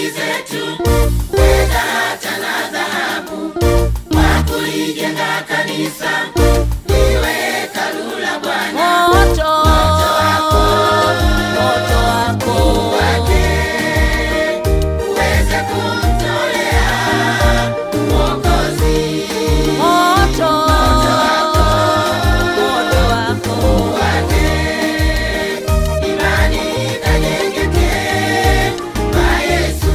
mali zetu, fedha hata na dhahabu, kwa kulijenga kanisa liwe hekalu la Bwana. Moto, moto wako wake uweze kumtolea Mwokozi moto, moto wako wake, imani ikajengeke kwa Yesu,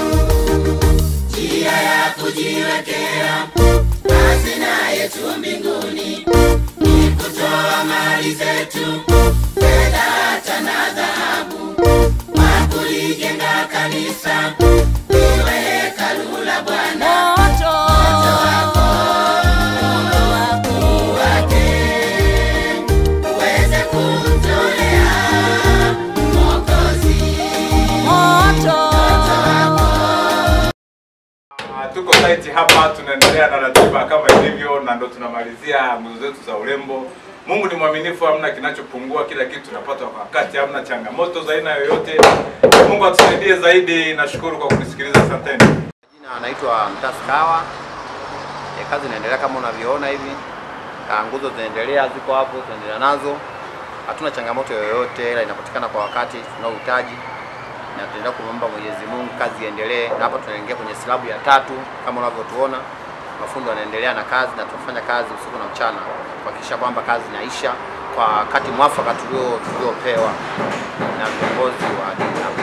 njia ya kujiwekea hazina yetu mbinguni ni kutoa mali zetu, fedha hata na dhahabu, kwa kulijenga kanisa liwe hekalu la Bwana. moto, moto wako wake uweze kumtolea Mwokozi. moto, Ah, tuko site hapa tunaendelea na ratiba kama ilivyo na ndo tunamalizia nguzo zetu za urembo mungu ni mwaminifu hamna kinachopungua kila kitu tunapata kwa wakati hamna changamoto za aina yoyote mungu atusaidie zaidi nashukuru kwa kunisikiliza asanteni Jina anaitwa Mtasi Kawa. E, kazi inaendelea kama unavyoona hivi. Ah, Nguzo zinaendelea ziko hapo, tunaendelea nazo. Hatuna changamoto yoyote, ila inapatikana kwa wakati tunaohitaji, na tunaendelea kumwomba Mwenyezi Mungu kazi iendelee, na hapa tunaingia kwenye silabu ya tatu kama unavyotuona. Mafundi wanaendelea na kazi na tunafanya kazi usiku na mchana kuhakikisha kwamba kazi inaisha kwa wakati mwafaka tulio tuliopewa na viongozi wa dini hapa.